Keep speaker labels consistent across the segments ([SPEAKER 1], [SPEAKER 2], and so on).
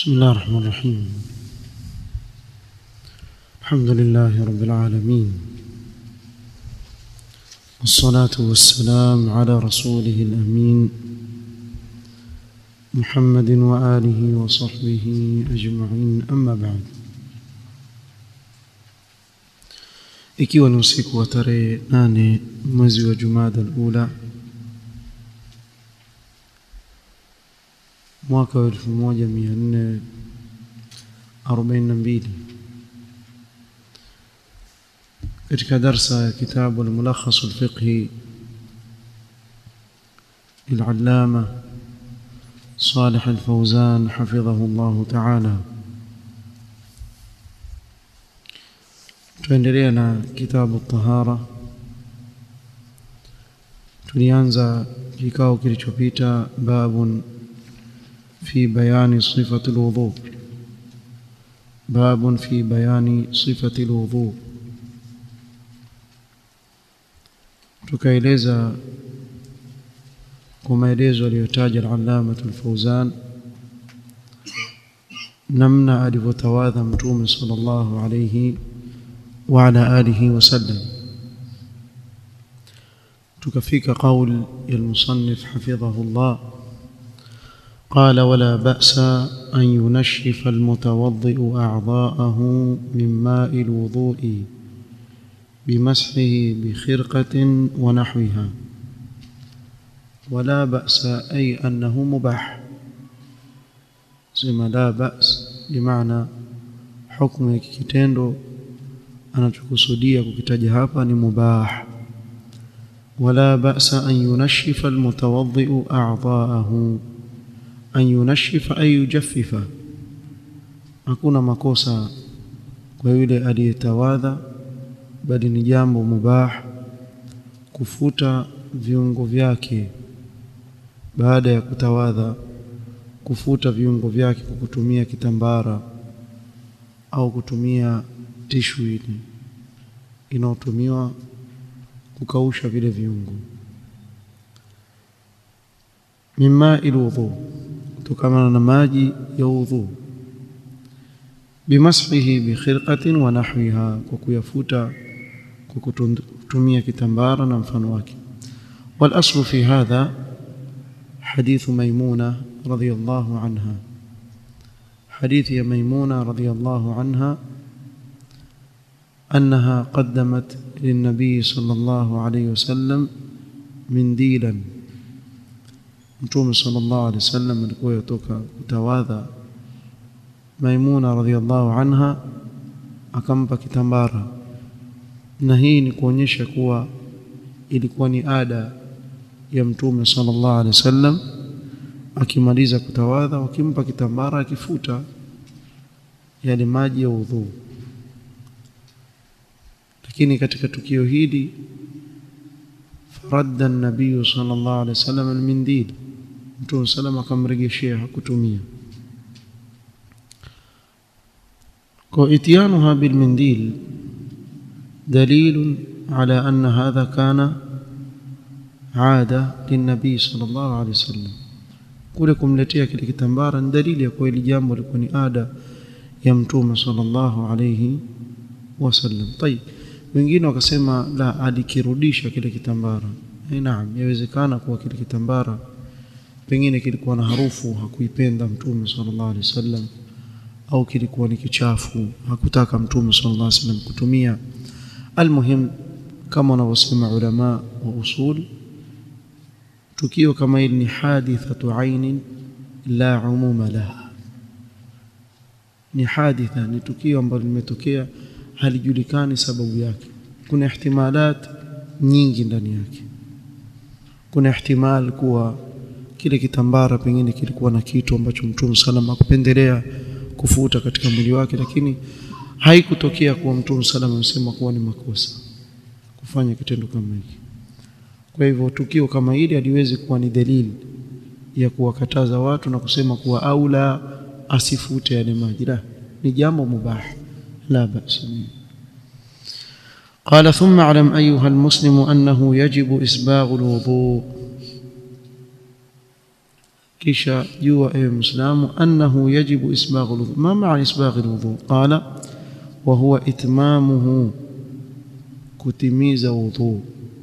[SPEAKER 1] بسم الله الرحمن الرحيم الحمد لله رب العالمين والصلاة والسلام على رسوله الأمين محمد وآله وصحبه أجمعين أما بعد ikiwa ni usiku wa tarehe nane mwezi wa jumada alula mwaka wa elfu moja mia nne arobaini na mbili katika darsa ya kitabu almulakhas alfiqhi للعلامة صالح الفوزان حفظه الله تعالى tuendelea na kitabu tahara tulianza kikao kilichopita babun fi bayani sifati alwudu babun fi bayani sifati alwudu tukaeleza kwa maelezo aliyotaja al-allama al-fawzan namna alivyotawadha mtume sallallahu alayhi وعلى آله وسلم تكفيك قول المصنف حفظه الله قال ولا بأس أن ينشف المتوضئ أعضاءه من ماء الوضوء بمسحه بخرقة ونحوها ولا بأس أي أنه مباح سما لا بأس بمعنى حكم كتندو anachokusudia kukitaja hapa ni mubah wala ba'sa an yunashifa almutawaddi'u a'dha'ahu an yunashifa ay yujaffifa hakuna makosa kwa yule aliyetawadha bali ni jambo mubah kufuta viungo vyake baada ya kutawadha kufuta viungo vyake kwa kutumia kitambara au kutumia tishu ile inayotumiwa kukausha vile viungo mimma ilwudhu kutokana na maji ya udhu bimashihi bikhirqatin wa nahwiha kwa kuyafuta kwa kutumia kitambara na mfano wake والاصل في هذا حديث ميمونه رضي الله عنها حديث يا ميمونه رضي الله عنها أنها قدمت للنبي صلى الله عليه وسلم منديلا متوم صلى الله عليه وسلم alikuwa yotoka kutawadha Maimuna radhiallahu anha akampa kitambara na hii ni kuonyesha kuwa ilikuwa ni ada ya mtume sallallahu alaihi wasallam akimaliza kutawadha wakimpa kitambara akifuta yale maji ya udhuu lakini katika tukio hili faradda an-nabiy sallallahu alaihi wasallam al-mindil mtume sallam akamrejeshea hakutumia kwa itiyanuha bil-mindil dalil على أن هذا كان عادة للنبي صلى الله عليه وسلم kule kumletea kile kitambara ni dalili ya kuwa hili jambo lilikuwa ni ada ya mtume sallallahu alayhi wasallam tayib wengine wakasema la alikirudisha kile kitambara eh naam yawezekana kuwa kile kitambara pengine kilikuwa na harufu hakuipenda mtume sallallahu alaihi wasallam au kilikuwa ni kichafu hakutaka mtume sallallahu alaihi wasallam kutumia almuhim kama wanavyosema ulama wa usul tukio kama hili ni hadithatu ainin la umuma laha ni haditha ni tukio ambalo limetokea halijulikani sababu yake kuna ihtimalat nyingi ndani yake kuna ihtimal kuwa kile kitambara pengine kilikuwa na kitu ambacho mtume salama akupendelea kufuta katika mwili wake lakini haikutokea kuwa mtume salama amesema kuwa ni makosa kufanya kitendo kama hiki kwa hivyo tukio kama hili haliwezi kuwa ni dalili ya kuwakataza watu na kusema kuwa aula asifute yale maji la ni jambo mubah la ba'sa قال ثم اعلم ايها المسلم انه يجب اسباغ الوضوء kisha jua ewe muislamu annahu yajibu isbaghu alwudu ma maana isbaghi alwudu qala wa huwa itmamuhu kutimiza wudhu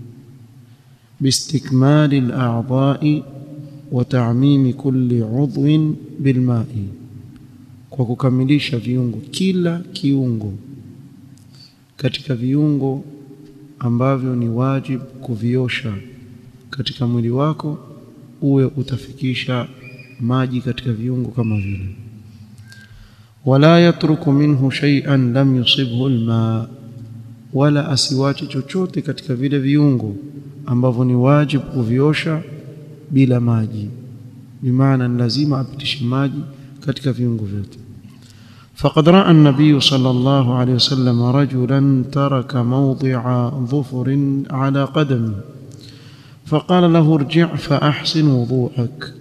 [SPEAKER 1] باستكمال الأعضاء وتعميم كل عضو بالماء kwa kukamilisha viungo kila kiungo katika viungo ambavyo ni wajibu kuviosha katika mwili wako uwe utafikisha maji katika viungo kama vile wala yatruku minhu shay'an lam yusibhu alma wala asiwache chochote katika vile viungo ambavyo ni wajibu kuviosha bila maji bimaana ni lazima apitishe maji katika viungo vyote فقد راى النبي صلى الله عليه وسلم رجلا ترك موضع ظفر على قدمه فقال له ارجع فاحسن وضوءك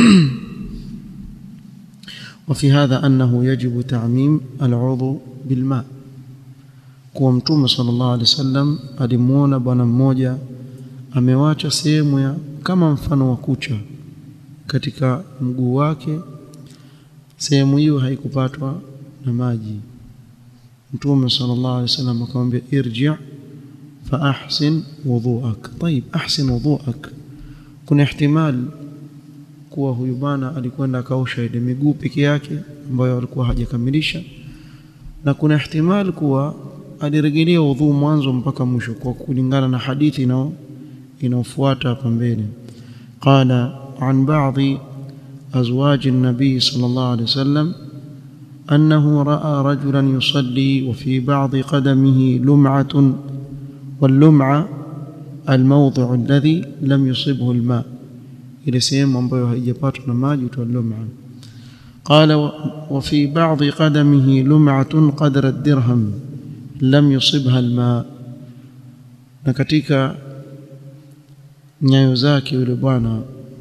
[SPEAKER 1] وفي هذا انه يجب تعميم العضو بالماء kuwa mtume sallallahu alaihi wasallam alimuona bwana mmoja amewacha sehemu ya kama mfano wa kucha katika mguu wake sehemu hiyo haikupatwa na maji mtume sallallahu alaihi wasallam akamwambia irji fa ahsin wudhuak طيب ahsin wudhuak kuna ihtimal kuwa huyu bwana alikwenda akaosha ile miguu peke yake ambayo alikuwa hajakamilisha na kuna ihtimal kuwa alirejelea udhu mwanzo mpaka mwisho kwa kulingana na hadithi inao inaofuata hapa mbele qala an ba'dhi azwaj an-nabi sallallahu alayhi wasallam أنه رأى رجلا يصلي وفي بعض قدمه لمعة واللمعة الموضع الذي لم يصبه الماء إلى سيم ambayo haijapatwa na maji utwa lum'a قال وفي بعض قدمه لمعة قدر الدرهم لم يصبها الماء na katika nyayo zake yule bwana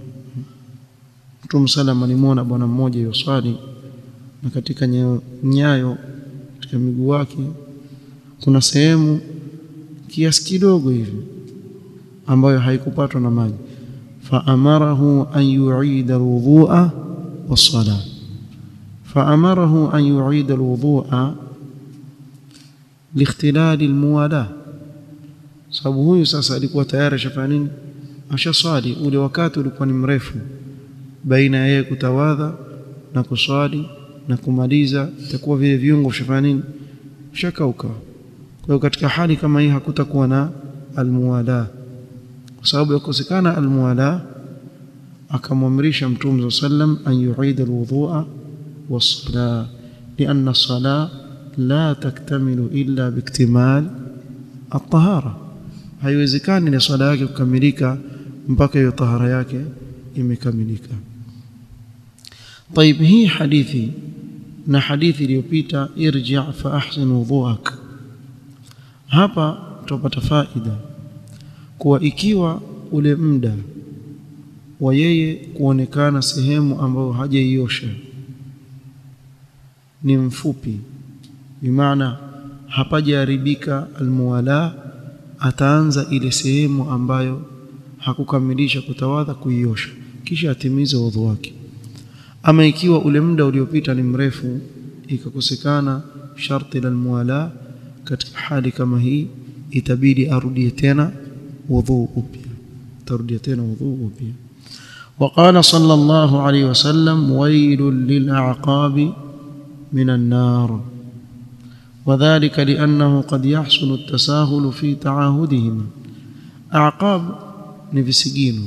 [SPEAKER 1] Mtume sallam alimwona bwana mmoja yoswali na katika nyayo, nyayo katika miguu wake kuna sehemu kiasi kidogo hivi ambayo haikupatwa na maji faamarahu an yu'ida alwudhu'a was-salah faamarahu an yu'ida alwudhu'a liikhtilal almuwala sababu huyu sasa alikuwa tayari ashafanya nini ashaswali ule wakati ulikuwa ni mrefu baina ya yeye kutawadha na kuswali na kumaliza itakuwa vile viungo vishafanya nini shakauka kwa hiyo katika hali kama hii hakutakuwa na almuwala kwa sababu ya kukosekana almuwala akamwamrisha mtume sallam an yuida alwudhu'a was-salah lianna as-salah la taktamilu illa biiktimal at-tahara haiwezekani ni swala yake kukamilika mpaka hiyo tahara yake imekamilika طيب hii hadithi na hadithi iliyopita irji' fa ahsin wudhu'ak hapa tupata faida kuwa ikiwa ule muda wa yeye kuonekana sehemu ambayo hajaiosha ni mfupi bimaana hapajaharibika almuwala ataanza ile sehemu ambayo hakukamilisha kutawadha kuiosha kisha atimize udhu wake ama ikiwa ule muda uliopita ni mrefu ikakosekana sharti la almuwala katika hali kama hii itabidi arudie tena wudhu upya tarudia tena wudhu upya وقال صلى الله عليه وسلم ويل للأعقاب من النار وذلك لأنه قد يحصل التساهل في تعاهدهما أعقاب ni visigino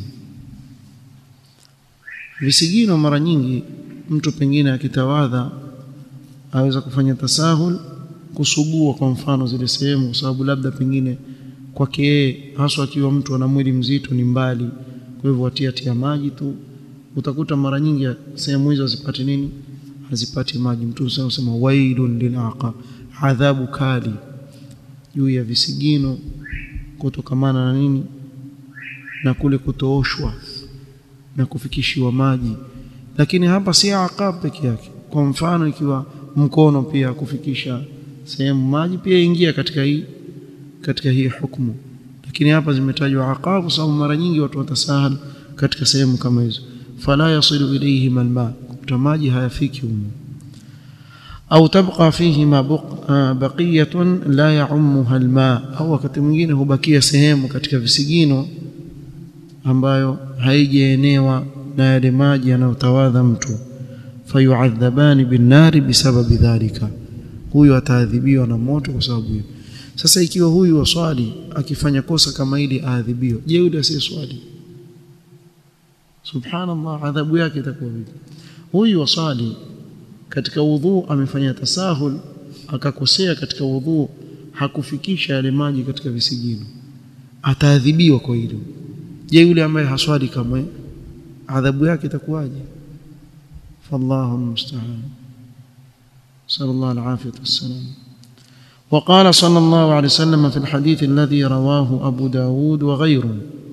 [SPEAKER 1] visigino mara nyingi mtu pengine akitawadha aweza kufanya tasahul kusugua kwa mfano zile sehemu kwa sababu labda pengine kwake yeye haswa akiwa mtu ana mwili mzito ni mbali kwa hivyo watia tia maji tu utakuta mara nyingi sehemu hizo hazipati nini hazipati maji mtu sema wailun lilaqab adhabu kali juu ya visigino kutokamana na nini na kule kutooshwa na kufikishiwa maji lakini hapa si aqab peke yake kwa mfano ikiwa mkono pia kufikisha sehemu maji pia ingia katika hii katika hii hukumu lakini hapa zimetajwa aqab sababu mara nyingi watu watasahal katika sehemu kama hizo fala yasilu ilayhima alma kuta maji hayafiki humo au tabqa fihima baqiyatun la yaummuha alma au wakati mwingine hubakia sehemu katika visigino ambayo haijaenewa na yale maji yanayotawadha mtu fayuadhabani binnari bisababi dhalika huyu ataadhibiwa na moto kwa sababu hiyo sasa ikiwa huyu waswali akifanya kosa kama hili aadhibiwa je yule asiyeswali subhanallah adhabu yake itakuwa vipi huyu waswali katika udhu amefanya tasahul akakosea katika udhu hakufikisha yale maji katika visigino ataadhibiwa kwa hilo je yule ambaye haswali kamwe adhabu yake itakuwaje fallahu musta'an sallallahu alaihi wasallam وقال صلى الله عليه وسلم في الحديث الذي رواه أبو داود وغيره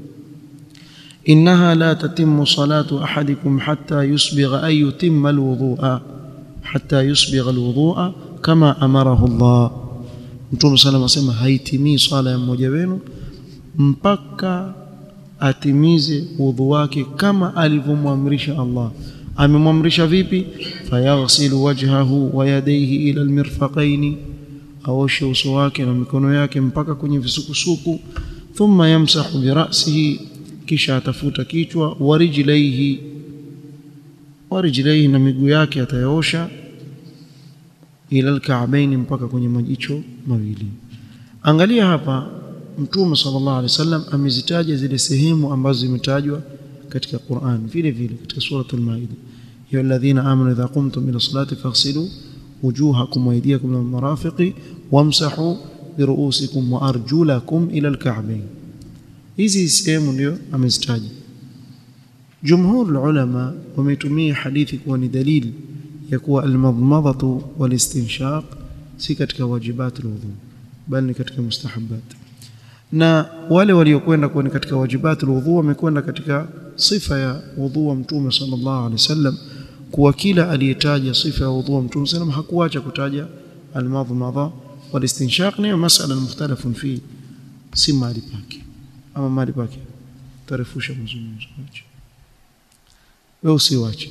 [SPEAKER 1] إنها لا تتم صلاة أحدكم حتى يسبغ أن يتم الوضوء حتى يسبغ الوضوء كما أمره الله Mtume صلى الله عليه وسلم haitimii swala ya mmoja wenu mpaka atimize udhu wake kama alivyomwamrisha Allah amemwamrisha vipi fayaghsilu wajhahu wa yadayhi ila almirfaqaini aoshe uso wake na mikono yake mpaka kwenye visukusuku thumma yamsahu birasihi kisha atafuta kichwa warijlaihi warijlaihi na miguu yake atayaosha ila alka'baini mpaka kwenye majicho mawili angalia hapa mtume sallallahu alaihi wasallam amezitaja zile sehemu ambazo zimetajwa katika Qur'an vile vile katika suratul maida ya alladhina amanu idha qumtum ila salati faghsilu wujuhakum wa aydiyakum ila marafiqi wamsahu biruusikum wa arjulakum ila alka'bayn hizi sehemu ndio amezitaja jumhur ulama wametumia hadithi kuwa ni dalili ya kuwa almadmadatu walistinshaq si katika wajibat alwudu bali ni katika mustahabbat na wale waliokwenda kuwa ni katika wajibat alwudu wamekwenda katika sifa ya wudhu wa mtume sallallahu alaihi wasallam kuwa kila aliyetaja sifa ya wudhu wa mtume sallam hakuacha kutaja almadmadha walistinshaq ni masala mukhtalafun fi si mahali pake ama mahali pake tarefusha mazungumzo yake wewe usiwache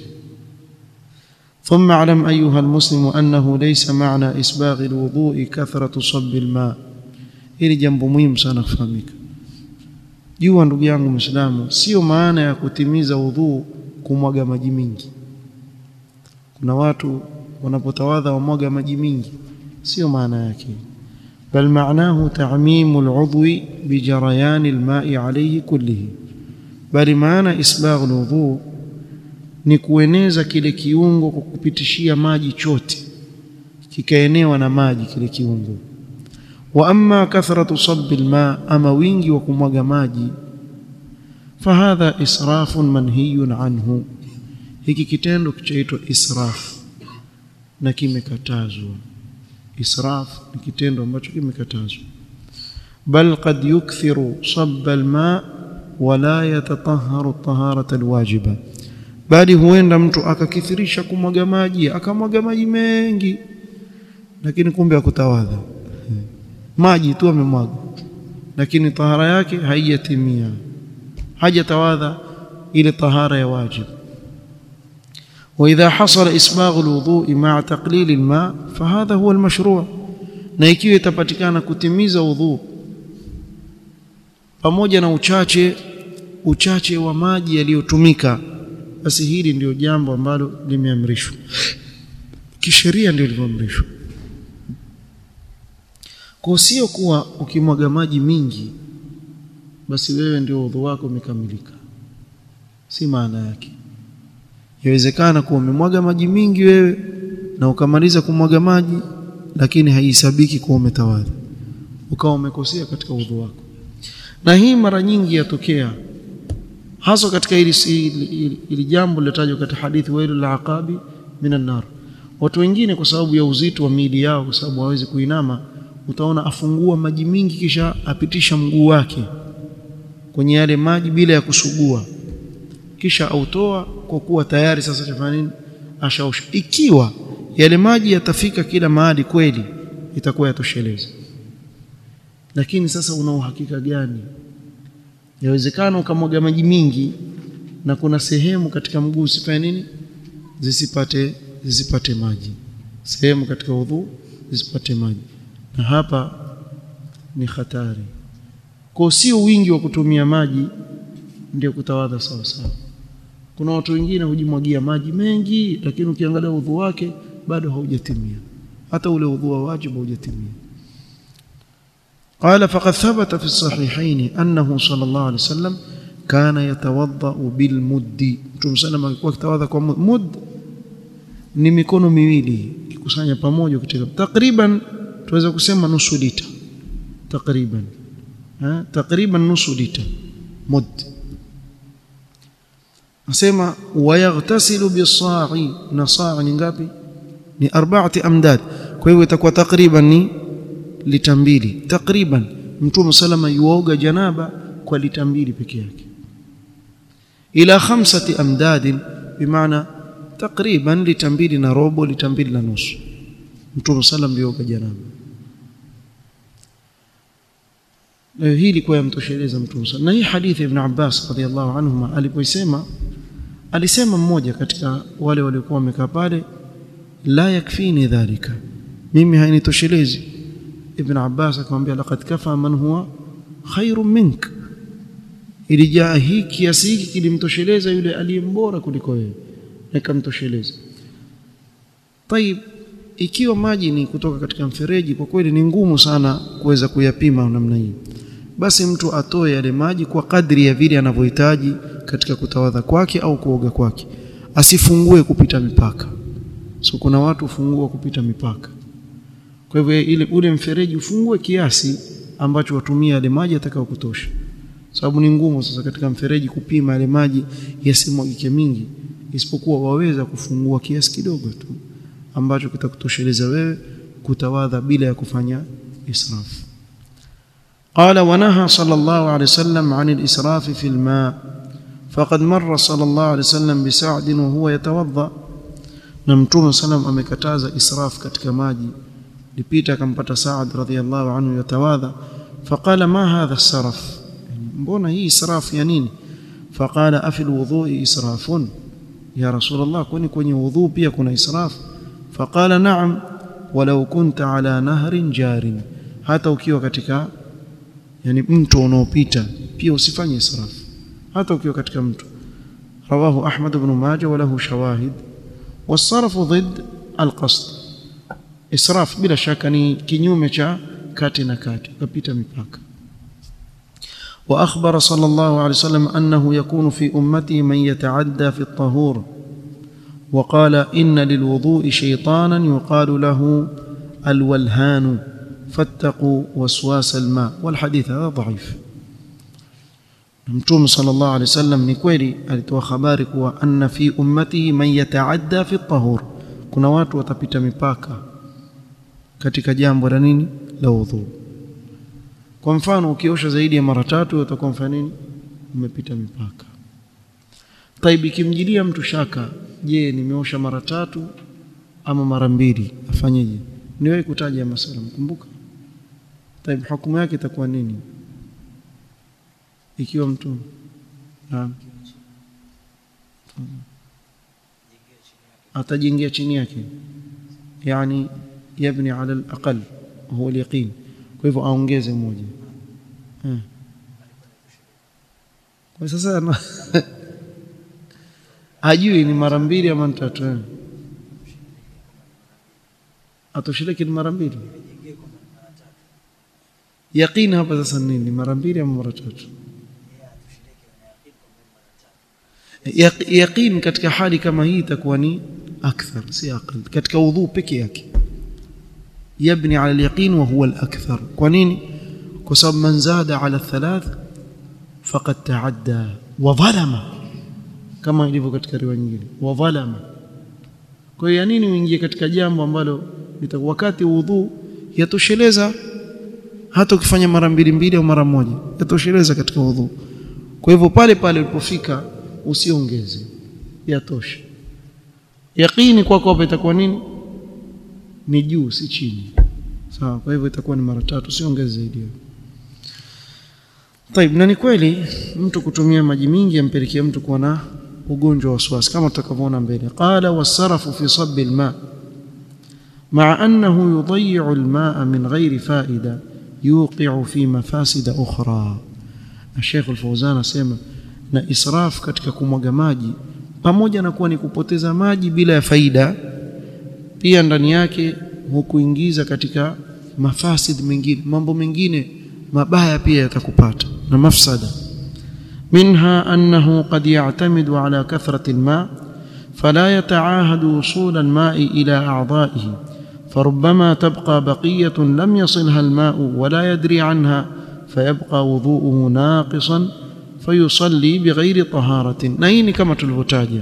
[SPEAKER 1] ثم اعلم ايها المسلم انه ليس معنى اسباغ الوضوء كثره صب الماء hili jambo muhimu sana kufahamika jua ndugu yangu muislamu sio maana ya kutimiza udhu kumwaga maji mingi kuna watu wanapotawadha wamwaga maji mingi sio maana yake bal maanahu ta'mimu al'udwi bijarayan al-ma'i alayhi kullihi bali maana isbagh al-wudhu ni kueneza kile kiungo kwa kupitishia maji chote kikaenewa na maji kile kiungo wa amma kathratu sabbi alma ama wingi wa kumwaga maji fahadha israfun manhiyun anhu hiki kitendo kichaitwa israf na kimekatazwa israf ni kitendo ambacho kimekatazwa bal qad yukthiru sabba alma wala yatatahharu taharata alwajiba bali huenda mtu akakithirisha kumwaga maji akamwaga maji mengi lakini kumbe akutawadha maji tu amemwaga lakini tahara yake haijatimia hajatawadha ile tahara ya wajibu واذا حصل اسباغ الوضوء مع تقليل الماء فهذا هو المشروع na ikiwa itapatikana kutimiza udhu pamoja na uchache uchache wa maji yaliyotumika basi hili ndio jambo ambalo limeamrishwa kisheria ndio lilivyoamrishwa kwa sio kuwa ukimwaga maji mingi basi wewe ndio udhu wako umekamilika si maana yake yawezekana kuwa umemwaga maji mingi wewe na ukamaliza kumwaga maji lakini haisabiki kuwa umetawadha ukawa umekosea katika udhu wako na hii mara nyingi yatokea hasa katika hili ili jambo lilotajwa katika hadithi wailul aqabi minan nar watu wengine kwa sababu ya uzito wa miili yao kwa sababu hawezi kuinama utaona afungua maji mingi kisha apitisha mguu wake kwenye yale maji bila ya kusugua kisha autoa kwa kuwa tayari sasa chafanya nini ashaosha ikiwa yale maji yatafika kila mahali kweli itakuwa yatosheleza lakini sasa una uhakika gani yawezekana ukamwaga maji mingi na kuna sehemu katika mguu usifanye nini zisipate zisipate maji sehemu katika udhu zisipate maji na hapa ni hatari kwa sio wingi wa kutumia maji ndio kutawadha sawa sawa kuna watu wengine hujimwagia maji mengi lakini ukiangalia udhu wake bado haujatimia hata ule udhu wa wajibu haujatimia قال فقد ثبت في الصحيحين أنه صلى الله عليه وسلم كان يتوضأ بالمد Mtume sallam alikuwa akitawadha kwa mud ni mikono miwili kikusanya pamoja katika takriban tuweza kusema nusu lita takriban ha takriban nusu lita mud asema wayaghtasilu bisa'i na sa'a ni ngapi ni arba'ati amdad kwa hivyo itakuwa takriban ni lita mbili takriban mtume salama yuoga janaba kwa lita mbili peke yake ila khamsati amdad bimaana takriban lita mbili na robo lita mbili na nusu mtume sallam yuoga janaba na hii ilikuwa yamtosheleza mtume na hii hadithi ibn Abbas radhiallahu anhuma alipoisema alisema mmoja katika wale waliokuwa wamekaa pale la yakfini dhalika mimi hainitoshelezi ibn Abbas akamwambia laqad kafa man huwa khairun mink ilijaa hii kiasi hiki kilimtosheleza yule aliyembora kuliko wewe nikamtosheleza طيب ikiwa maji ni kutoka katika mfereji kwa kweli ni ngumu sana kuweza kuyapima namna hii basi mtu atoe yale maji kwa kadri ya vile anavyohitaji katika kutawadha kwake au kuoga kwake asifungue kupita mipaka so kuna watu ufungua kupita mipaka kwa hivyo ile ule mfereji ufungue kiasi ambacho watumia yale maji atakao kutosha sababu ni ngumu sasa katika mfereji kupima yale maji yasimwagike mingi isipokuwa waweza kufungua kiasi kidogo tu ambacho kitakutosheleza wewe kutawadha bila ya kufanya israf قال ونهى صلى الله عليه وسلم عن الإسراف في الماء فقد مر صلى الله عليه وسلم بسعد وهو يتوضأ نمتوم سلام amekataza israf katika maji lipita akampata Saad radhiallahu anhu yatawadha faqala ma hadha saraf mbona hii israf ya nini faqala afi alwudhu'i israfun ya rasulullah kwani kwenye wudhu pia kuna israf faqala na'am walau kunta ala nahrin jarin hata ukiwa katika yani mto unaopita pia usifanye israf hata ukiwa katika mto رواه أحمد بن ماجه وله شواهد والصرف ضد القصد israf bila shaka ni kinyume cha kati na kati kupita mipaka واخبر صلى الله عليه وسلم انه يكون في امتي من يتعدى في الطهور وقال ان للوضوء شيطانا يقال له الولهان فاتقوا وسواس الماء والحديث هذا ضعيف متوم صلى الله عليه وسلم ni kweli alitoa habari kuwa anna fi ummatihi man yataadda fi at-tahur kuna watu watapita mipaka katika jambo la nini la udhu kwa mfano ukiosha zaidi ya mara tatu utakuwa mfano nini umepita mipaka taibi kimjilia mtu shaka je nimeosha mara tatu ama mara mbili afanyeje niwahi kutaja masala mkumbuka taibi hukumu yake itakuwa nini ikiwa mtu naam atajengea chini yake yani yabni ala al-aqal huwa al-yaqin kwa hivyo aongeze moja kwa sasa hajui ni mara mbili ama tatu atoshiriki ni mara mbili yaqin hapa sasa nini mara mbili ama mara tatu yaqin katika hali kama hii itakuwa ni akthar si aqal katika udhu peke yake يبني على اليقين وهو الأكثر كونين كسب من زاد على الثلاث فقد تعدى وظلم كما ilivyo katika riwaya nyingine wadhalama kwa hiyo nini uingie katika jambo ambalo wakati udhu yatosheleza hata ukifanya mara mbili mbili au mara moja yatosheleza katika udhu kwa hivyo pale pale ulipofika usiongeze yatosha yaqini kwako hapa itakuwa nini ni juu si chini sawa kwa hivyo itakuwa ni mara tatu siongeze zaidi طيب na ni kweli mtu kutumia maji mingi yampelekea mtu kuwa na ugonjwa wa waswasi kama tutakavyoona mbele qala wasarafu fi sabbi alma مع أنه يضيع الماء من غير فائدة يوقع في مفاسد أخرى الشيخ الفوزان asema na israf katika kumwaga maji pamoja na kuwa ni kupoteza maji bila ya faida pia ndani yake hukuingiza katika mafasid mengine mambo mengine mabaya pia yatakupata na mafsada منها أنه قد يعتمد على كثرة الماء فلا يتعاهد وصول الماء إلى أعضائه فربما تبقى بقية لم يصلها الماء ولا يدري عنها فيبقى وضوءه ناقصا فيصلي بغير طهارة نهيني كما تلفتاجا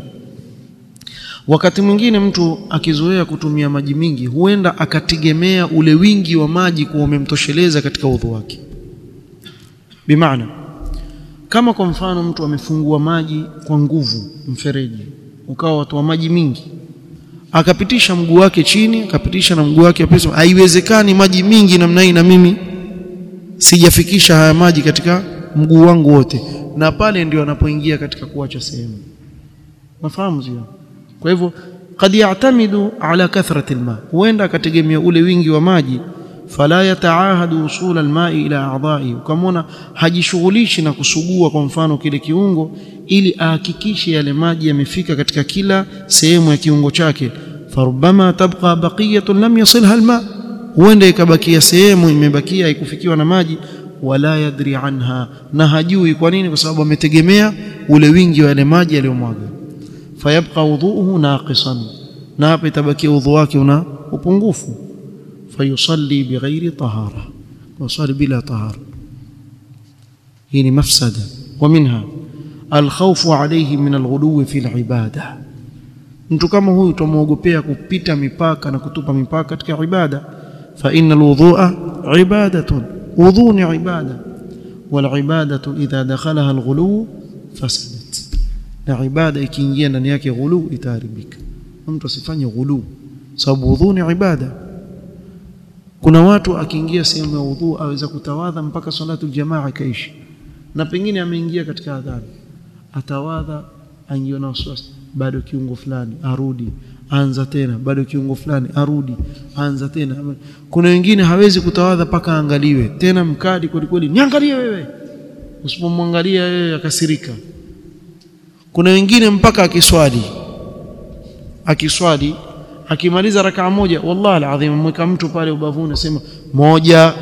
[SPEAKER 1] wakati mwingine mtu akizoea kutumia maji mingi huenda akategemea ule wingi wa maji kuwa umemtosheleza katika udhu wake bimaana kama kwa mfano mtu amefungua maji kwa nguvu mfereji ukawa watu wa maji mingi akapitisha mguu wake chini akapitisha na mguu wake pesa haiwezekani maji mingi namna hii na mimi sijafikisha haya maji katika mguu wangu wote na pale ndio anapoingia katika kuacha sehemu mafahamu sio kwa hivyo kad yatamidu ala kathrati alma huenda akategemea ule wingi wa maji fala yataahadu usul almai ila a'dha'i ukamwona hajishughulishi na kusugua kwa mfano kile kiungo ili ahakikishe yale maji yamefika katika kila sehemu ya kiungo chake farubama tabqa baqiyatun lam yasilha alma huenda ikabakia sehemu imebakia ikufikiwa na maji wala yadri anha na hajui kwa nini kwa sababu ametegemea ule wingi wa yale maji yaliyomwaga fayabqa wudhuhu naqisan na hapa itabakia udhu wake una upungufu fayusalli bighairi tahara wasali bila tahara hii ni mafsada wa minha alkhawfu alayhi min alghuluwi fi alibada mtu kama huyu tumwogopea kupita mipaka na kutupa mipaka katika ibada fa inna alwudhu'a ibadatun wudhu ni ibada walibadatu idha dakhalaha alghuluw fasadat na ibada ikiingia ndani yake ghulu itaharibika mtu asifanye ghulu sababu wudhu ni ibada kuna watu akiingia sehemu ya wudhu aweza kutawadha mpaka salatu aljamaa ikaishi na pengine ameingia katika adhani atawadha angiona wasiwasi bado kiungo fulani arudi anza tena bado kiungo fulani arudi anza tena kuna wengine hawezi kutawadha paka angaliwe tena mkadi kweli kweli niangalie wewe usipomwangalia wewe akasirika kuna wengine mpaka akiswali akiswali akimaliza rakaa moja wallahi alazim mweka mtu pale ubavuni asema moja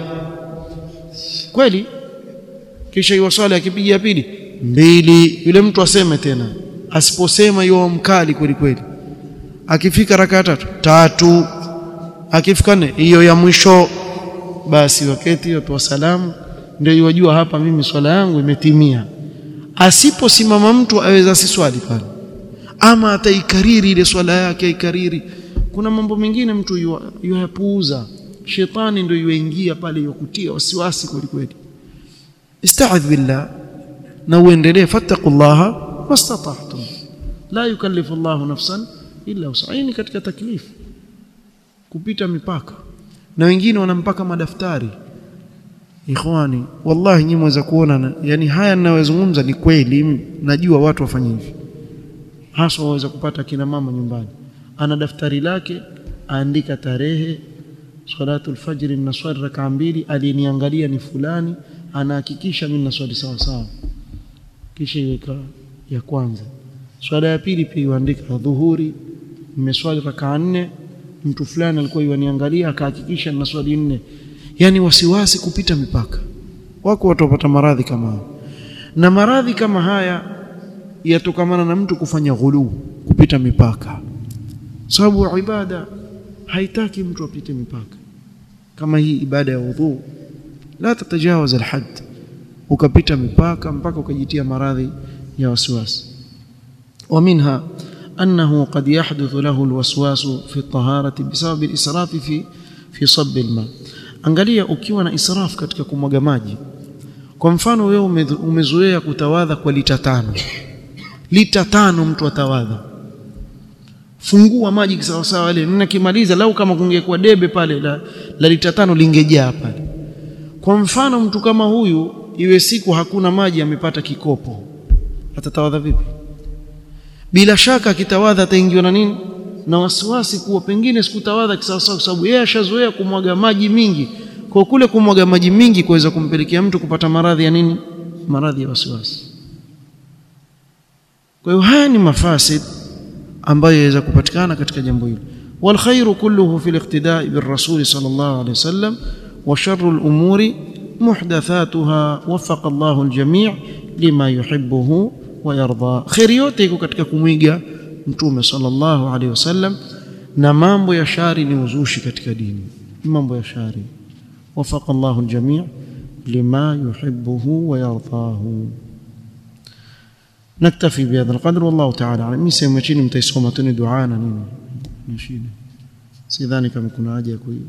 [SPEAKER 1] kweli kisha hiyo swali akipiga pili mbili yule mtu aseme tena asiposema hiyo mkali kweli kweli akifika rakaa tatu tatu akifika nne hiyo ya mwisho basi wakati watu wa salamu ndio yajua hapa mimi swala yangu imetimia asiposimama mtu aweza asiswali pale ama ataikariri ile swala yake aikariri kuna mambo mengine mtu yuyapuuza shetani ndio yuingia pale yukutia wasiwasi kweli kweli استعذ بالله na uendelee fattaqullaha mastata'tum la yukallifu Allahu nafsan illa wus'aha katika taklifu kupita mipaka na wengine wanampaka madaftari ikhwani wallahi nyinyi mweza kuona yani haya ninayozungumza ni kweli najua watu wafanye hivi hasa waweza kupata kina mama nyumbani ana daftari lake aandika tarehe salatu alfajr na swali rakaa mbili aliniangalia ni fulani anahakikisha mimi naswali sawa sawa kisha iweka ya kwanza swala ya pili pia iandika dhuhuri nimeswali rakaa nne mtu fulani alikuwa yaniangalia akahakikisha na swali nne yani wasiwasi kupita mipaka wako watu wapata maradhi kama haya na maradhi kama haya yatokamana na mtu kufanya ghulu kupita mipaka sababu ibada haitaki mtu apite mipaka kama hii ibada ya udhu la tatajawaz alhad ukapita mipaka mpaka ukajitia maradhi ya wasiwasi ومنها أنه قد يحدث له الوسواس في الطهارة بسبب الإسراف في في صب الماء angalia ukiwa na israf katika kumwaga maji kwa mfano wewe umezoea kutawadha kwa lita tano lita tano mtu atawadha fungua maji kisawa sawa ile ninakimaliza lau kama kungekuwa debe pale la, la lita tano lingejaa pale kwa mfano mtu kama huyu iwe siku hakuna maji amepata kikopo atatawadha vipi bila shaka akitawadha ataingiwa na nini na wasiwasi kuwa pengine sikutawadha kisawasawa kwa sababu yeye ashazoea kumwaga maji mingi kwa kule kumwaga maji mingi kuweza kumpelekea mtu kupata maradhi ya nini maradhi ya wasiwasi kwa hiyo haya ni mafasid ambayo yaweza kupatikana katika jambo hili والخير كله في الاقتداء بالرسول صلى الله عليه وسلم وشر الأمور محدثاتها وفق الله الجميع لما يحبه ويرضى خير yote iko katika kumwiga mtume sallallahu alaihi wasallam na mambo ya shari ni uzushi katika dini mambo ya shari wafaqa Allah aljami' lima yuhibbuhu wa yardahu نكتفي بهذا القدر والله تعالى اعلم mimi sema chini mtaisoma tu ni dua na nini nashida sidhani kama kuna haja ya kuiyo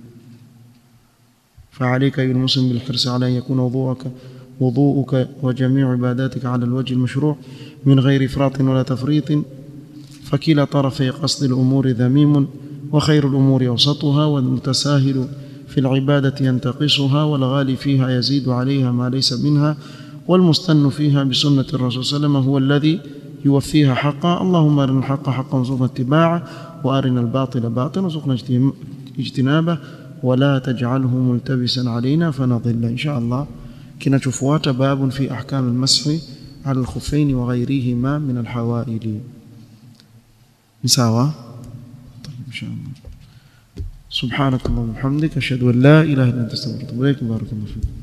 [SPEAKER 1] فعليك أيها المسلم بالحرص على أن يكون وضوءك وضوءك وجميع عباداتك على الوجه المشروع من غير إفراط ولا تفريط فكلا طرفي قصد الأمور ذميم وخير الأمور أوسطها والمتساهل في العبادة ينتقصها والغالي فيها يزيد عليها ما ليس منها والمستن فيها بسنة الرسول صلى الله عليه وسلم هو الذي يوفيها حقا اللهم أرنا الحق حقا وارزقنا اتباعه وأرنا الباطل باطلا وارزقنا اجتنابه ولا تجعله ملتبسا علينا فنضل إن شاء الله كنتفوات باب في أحكام المسح على الخفين وغيرهما من الحوائل مساواة طيب إن شاء الله سبحانك اللهم وبحمدك أشهد أن لا إله إلا أنت أستغفرك وأتوب إليك بارك الله فيك